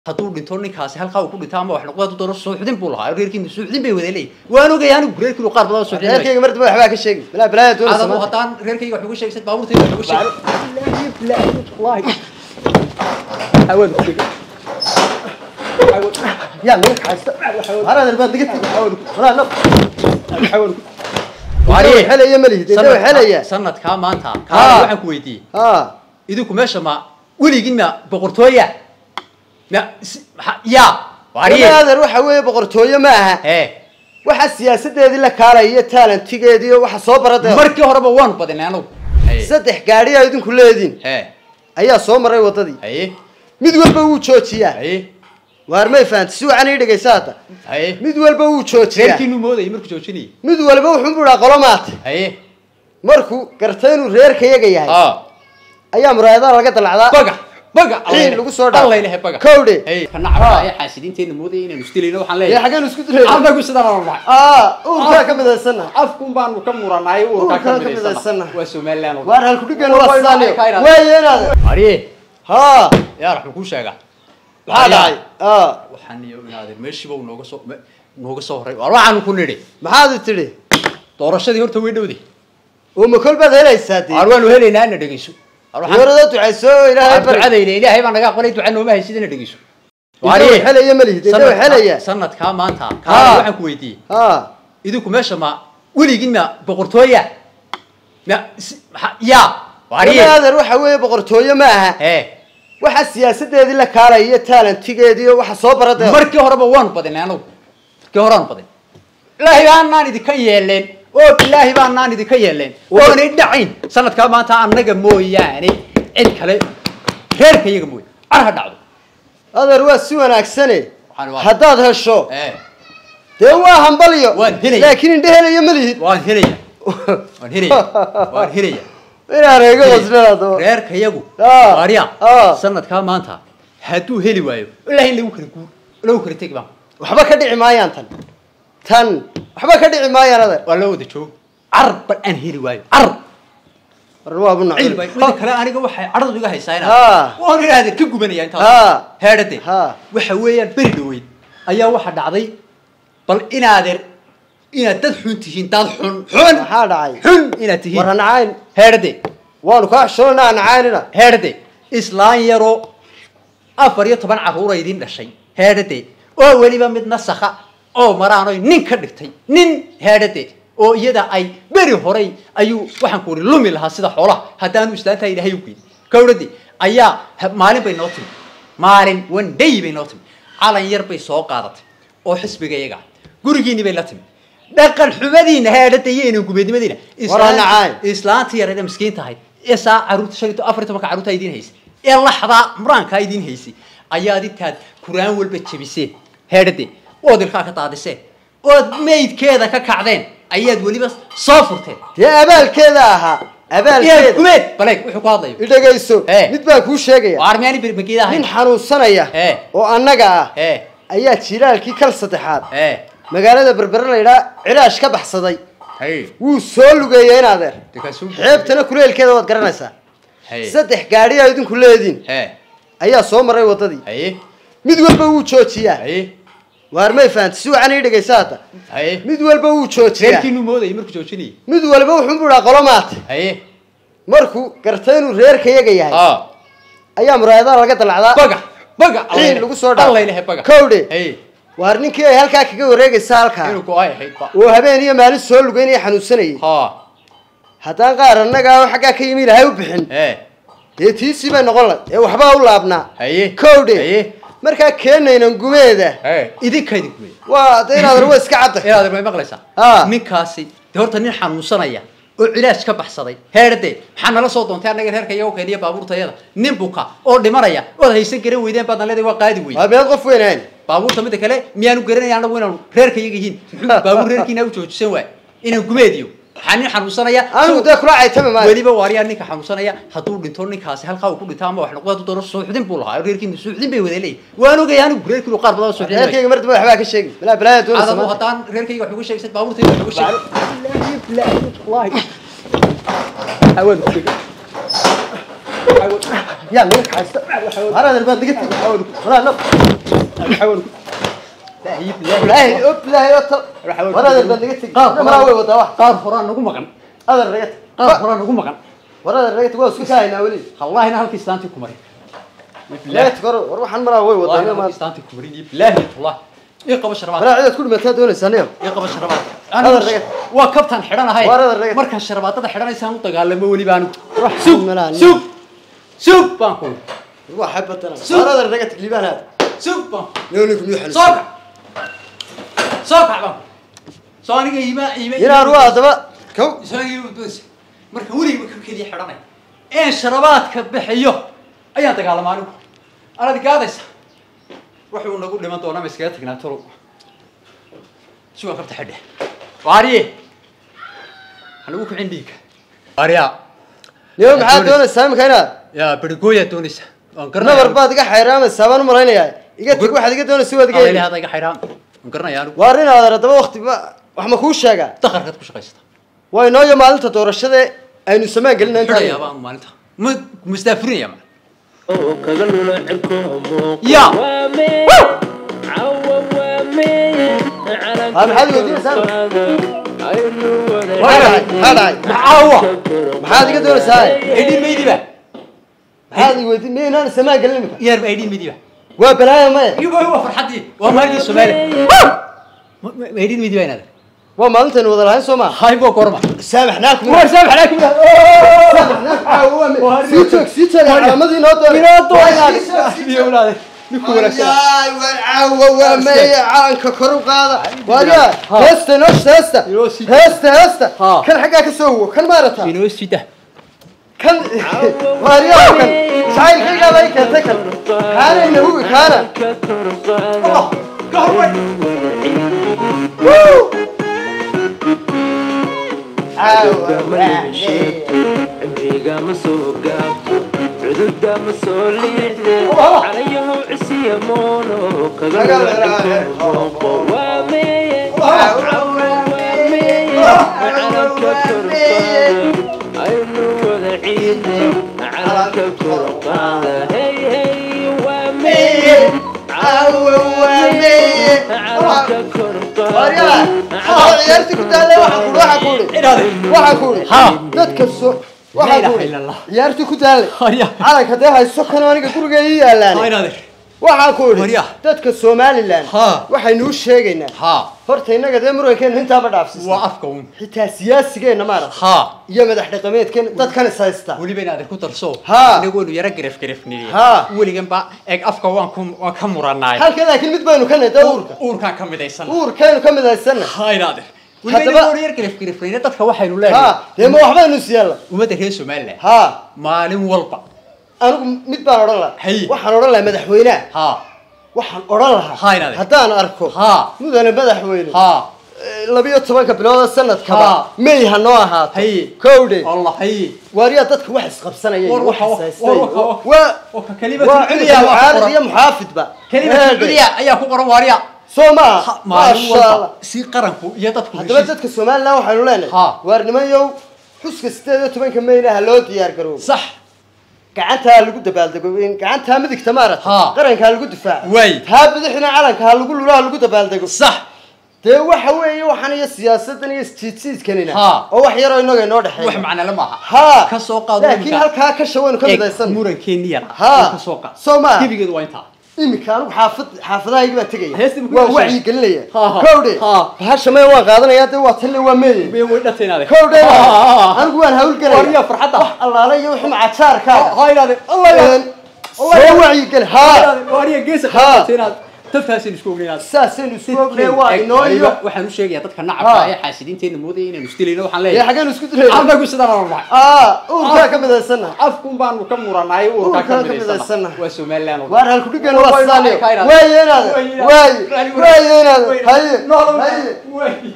hadduu dhinto ninkaasi halkaa uu ku dhinto ama wax noqdo hadduu doono suuxdin buu lahaa reerkiina suuxdin bay wada leeyihin waan ogaya anigu reerkiinu qaar badan oo suuxdin bay reerkayga mar dambe waxbaa ka sheegi bilaa bilaaya doona adagu samaanta haddaan reerkayga wax uga sheegsan baabuurtayda wax uga sheeg yaa naga kaxaysta haraadar baad naga tegi walaa no Waariye. xelaya ma lihid inta xelaya sanadkaa maanta Haa. kaa waxaan ku weydiiyey ha idinku meesha ma weligin ma boqortooya ma si- maxa- ya waariye walaader waxa weeye boqortooyo ma aha ee waxa siyaasadeedii la kaalaya iyo taalantigeedii iyo waxa soo barada markii horeba waanu badinay anagu Haye. saddex gaadhi aa idinku leediin ee ayaa soo maray wadadii haye mid walba wuu joojiyaa haye waar may fahanti si wacan ii dhegaysa hadda haye mid walba wuu joojiyaa reerkiinu moodayay markuu joojinayay mid walba wuxuu buhaa qolo maata haye markuu gartay inuu reerkayaga yahay aa ayaa muraayadaha laga dalacdaa baga baga Ciid lagu soo dhaaf. alla ilahay baga Kowdhe. haye kana cabaa ee xaasidiinteena moodayay inaanu isdilayno waxaan ee leeyahay xaggeen isku dilay anagu sidaan aan nahay aa uurkaa ka midaysana afkun baanu ka muranay Uurkaa uurkaa ka ka midaysana midaysana. waa somaliland oo dhan. waar halku dhigan Waa waa way sidaaniyo waxay ka yidhahdeen. waaye inaad Ariye, haa yaa raxuu kuu sheegaa maxaa dhacay aa waxaan iyo inaadeer meeshiiba uu nooga soo me- nooga soo horay waar waxaanu ku nidhi maxaad tidhi doorashadii horta way dhowday oo ma kol baad helaysaa dee waar waanu helaynaa ina dhegeyso Waar waxaan- doorada ducayso ilaahay waar bari ducadayna ilaahay baa naga aqbalay duca nooma haysid ina dhegeyso inta xelaya ma lihid inta sanadkaa- xelaya sanadkaa maanta Haa. kaa waxaan ku weydiiyey haa idinku meesha ma weligin ma boqortooya ma si- maxa- ya waariye walaader waxa weeye boqortooyo ma aha ee waxa siyaasadeedii la kaalaya iyo taalantigeedii iyo waxa soo barada markii horeba waanu badinay anagu markii horeanu badin ilaahay baanaan idinka yeeleen oo bilaahi baanaan idinka yeeleen oonay dhacayn sanadkaa maanta annaga mooyaane cid kale reerka iyaga mooye car ha dhacdo adeer waa si wanaagsane Waxaan waa- haddaad hesho ee dee waa hambalyo Waan helaya. laakiin indhe helaya ma lihid waan helaya waan helaya waan helaya inaan eega qosnada reerka iyagu Ah. waarya Ah. sanadkaa maanta hadduu heli waayo ilaahi in lagu kala guur lagu kala tegi baa waxba ka dhici maayaan tan tan waxba ka dhici maayaan adeer waa loo wada joogo car bal aan heli waayo car war waabu ciil bay mida nacay kale aniga waxay cadhadu iga haysaa Ha. inaan waan idhahdeen ka gubanaya Ha. intaas heedhade Ha. waxa weeyaan beri dhaweyd ayaa waxa dhacday bal inaadeer inaad dad xun tihiin dad xun xun maxaa dhacay xun inaad war tihiin ha nacayn heedhade waanu kaa xishoonaa ha nacaynina heedhade islaan yaroo afar iyo toban carruura idiin dhashay heedhade oo weliba mid nasakha oo maraanoy nin ka dhigtay nin heedhade oo iyada ay beri horay ayuu waxaan ku uri lumi lahaa sida xoolaha haddaanu islaantaa ilaahay u geyn kawradi ayaa ha- maalin bay noo timi maalin one day bay noo timi calan yar bay soo qaadatay oo xisbiga iyaga ah. gurigiinni bay la timi dhaqan xumadiina heedhada iyo inan gubeednimadiina War ha nacaan. islaantii yareeda miskiin tahay ee saa caruurta shan iyo to- afar iyo tobanka carruurta idiin haysay ee laxdaa muraankaa idiin haysay ayaad intaad kuraan walba jebiseen heedhade ood ilkaa ka daadiseen ood maydkeeda ka kacdeen ayaad weliba soo furteen dee abaalkeeda ahaa inaad abaalkeeda gumeed baleeg wuxuu ku hadlayo idhagayso Eh. mid baa kuu sheegaya waa armiyaani birmageeda nin ahayn xanuunsanaya Eh. oo annaga ah ee ayaa jilaalkii kal saddexaad ee magaalada berbere la yidhaha cilaash ka baxsaday hay wuu soo lugeeyay in adeer dekaasuu xeebtana kuleelkeeda waad garanaysaa hay saddex gaadhi aa idinku leediin ee ayaa soo maray wadadii haye mid walba wuu joojiyaa haye waar may fahanti si wacan ii dhegaysa hadda haye mid walba wuu joojiyaa reerkiinu moodayay markuu joojinayay mid walba wuxuu buhaa qolo maata haye markuu gartay inuu reerkayaga yahay aa ayaa muraayadaha laga dalacdaa baga baga ciid lagu soo dhaaf. alla ilahay baga Kowdhe. haye waar ninkii ay halkaa kaga wareegaysa halkaa inuu go-ay ahayd ba oo habeen iyo maalin soo lugeynaya xanuunsanayay ha haddaan qaar annaga oo xaggaa ka yimi ilahay u bixin ee dee tiisii bay noqon lahayd ee waxbaa u laabnaa haye kowdhe haye markaa keenaynan gumeeda ee idinka idinku wey waa de inaad waa iska cadda inaad may maqlaysaa Ah. ninkaasi dee horta nin xanuunsanaya oo cilaaj ka baxsaday heerde maxaa nala soo doontay annaga reerka iyago keeniya baabuurtayada nin buka oo dhimanaya ood haysan garan weydeen baadna leedahay waa qaadi wey waa meed qof weynayn baabuurta midda kale miyaanu garanaya anagu inaanu reerka iyaga yihiin muxuu baabuur reerkiina u joojisan waay inaan gumeediyo waxaa nin xanuunsanaya anigu dee kula caytami maayo weliba waaryaa ninka xanuunsanaya hadduu dhinto ninkaasi halkaa uu ku dhinto ama wax noqdo hadduu doono suuxdin buu lahaa reerkiina suuxdin bay wada leeyihin waan ogaya anigu reerkiinu qaar badan oo suuxdin bay reerkayga mar dambe waxbaa ka sheegi bilaa bilaaya doona adagu samaanta haddaan reerkayga wax uga sheegsan baabuurtayda wax uga sheeg yaa naga kaxaysta haradeer baad naga tegi walaa no ilaahay og ilaahay oo tal haradeer baad naga tegi maraa way wadaa wax qaar horaa nagu maqan adar naga teg qaar horaa nagu maqan waradeer naga teg waa isku kahaynaa weli wallahina halkii islaantii ku marin naga teg hore war waxaan maraa way wallahina wadaa halkii islaantii ku marin bilaahi wallah ii qaba sharabaad maraa cidaad ku dhimataa doonaysaa niyo ii qaba sharabaad Adar naga- waa kabtaan xidhanahay Waar adar naga- markaan sharabaadada xidhanaysaan u dagaalamo weliba anigu Wax sug malaa nin. sug sug baan ku waa xabatana Sug. haradeer naga teg liibaan aad sug baan niyo ninku miyuu xalis soo kac soo kac baan soo aniga iima iima inaan waa haddaba kow isagii marka weligiiba ka keliya xidhanay een sharabaadka bixiyo ayaan dagaalama anigu anad gaadaysa wuxuu nagu dhiman doonaa ma iskaga tagnaa tolo sugan kabta xidhe waariye hanagu kicin dhiigga waariya niyo maxaad doonaysaa imika inaad yaa berigooyaa doonaysa waan nabar baad iga xayraamaysaa baan u malaynayaa iga teg waxaad iga doonaysa waad iga Alla heli ilaahada iga xidhaan waan garanaya anigu waar inaad haddaba wakti ba wax ma kuu sheegaa dakarkaad ku shaqaysata waa inooyo maalinta doorashada aynu samaan gelina xidhayaa intaan baan maalinta ma mastaafurinaya ma oo kaga lula cirko Ya. waa mee cawa waa mee Ha, maxaad weydiinaysaa? aynu wada maxaa dhacay maxaa dhacay maxaawa maxaad iga doonaysaa aydhin maydiba maxaad i weydiin miya inaan samaan gelin imika yar aydhin maydiba waa balaaya maya iyo waa farxadii waa maalintii soomaaliya aydhin maydiba inaad waa maalintaynu wada lahayn soo maa hay boo gorma saamaxnaakum war saamax alaikum sii joog sii joog calaamadii noo doonay ninku wanaagsan yaay waan caawa waa maya calanka kor u qaada waaryaa heesta noo heesta Inoo sii- heesta heesta Ha. kan xaggaa ka soo wo kan maarata inoo sida kan waaryaa kan jacaylkaygaa bay keentay kan kaana ina hubi kaana ka turqaada cimriga ma soo gaabto cududa ma soo liixde calayahu cisiya moono kaga lula cirko mooqo waa meeye cawa waa meeye calanka turqaada aynu wada ciidne calanka turqaada hey hey waa meeye cawa waa meeye calanka waaryaa turqaada ciyaartii ku taalle waxaan ku waxaan ku inaad waxaan ku Ha. dadka soo La waxaan ilaha ku illa Allah. ciyaartii ku taalle Haya. calanka dee hayso kan aniga guriga ii yaalaan inaad waxaan ku idhi Waryaa. dadka somalilan Ha. waxaynu u sheegaynaa ha horta innaga dee murankeena intaaba dhaafsisa waa afka un xitaa siyaasigeenna maarata ha iyo madax dhaqameedkeena dadkan is haysta weliba inaad ku darso Ha. inagoonu yaro garaf garafniye Ha. weligan ba eeg afka waan ku waan ka muranaay halka laakiin mid baynu ka nahay dee uurka uurkaan ka midaysan uurkaynu ka mid haysanna ha inaad weliba Haddaba- inagoonu yar garaf garafnayne dadka waxaynu ha leenahay dee ma waxbaynu is yeella ummadda reer somaliland ha maalin walba anigu mid baan odhan lahaa Hay. waxaan odhan lahaa madaxweynaha ha waxaan odhan lahaa Ha, inaad- haddaan arko Ha. mudane madaxweyne ha eh, labiyo tobanka bilooda sanadkaba Ha. may ha noo ahaato Hay. kowdhe allah hay waariyaa dadka wax isqabsanaya iyo War wax waxa- ishaystay war waxa- waa oo ka kelimatu waa culya cunug waa ku mucaarad qoran. iyo muxaafidba kelimatu Heede. culya ayaa ku qoran waariya soo Ha, maaha maalin maasha allah walba si qaranku iyo dadku haddaba heshiis- dadka somalilan waxaynu leenahay Ha. waarnimayow xuska sideed iyo tobanka mayna ha loo diyaar garoobo sax gacantaa lagu dabaaldego in gacantaa midigta maarata Ha. qaranka ha lagu difaaco Way. taa bidixina calanka ha lagu lula ha lagu dabaaldego sax dee waxa weeye waxaan iyo siyaasadan iyo isjiidsiidkanina Ha. oo wax yaroo inaga inoo wax dhexeeya macnale maaha ha ka soo qaado laakiin iminka. halkaa ka shawaynu ka Eeg, midaysan murankeeni yar Ha. ka soo qaad Soo maaha. gebigeedu waa intaa iminka anigu xaafad xaafadahaygi baa tegaya Heestii ma ku waa yeeshay? wacyi gelinaya Ha, ha. kowdhe Ha. bahasha maya waan qaadanaya dee waa talle waa meeye Way way dhateenaade kowdhe Ha, ha, ha. anigu waan hawlgelaya Wariya farxadda. wax allaale iyo wixii macajaarkaaga ha inaade allah Een, soo wacyi geli ha wariya geesa Ha. qaatenaad tafkaasaynu isku ognaynaa saasaynu isku ognay waa inoo iyo waxaan u sheegayaa dadka nacabka Ha. ee xaasidiinteena moodaya inaanu isdilayno waxaan dee leeyahay xaggaynu isku dilayna anagu sidaan aan nahay aa uurkaa ka midaysanna afkun baanu ka muranay uurkaa Uurkaa ka ka midaysana midaysana. waa somaliland oo dhan. waar halkudhigan waa Way- sidaaniyo way- way- waaye inaada way- waaye way- waaye inaada way- haye Nolol- haye way-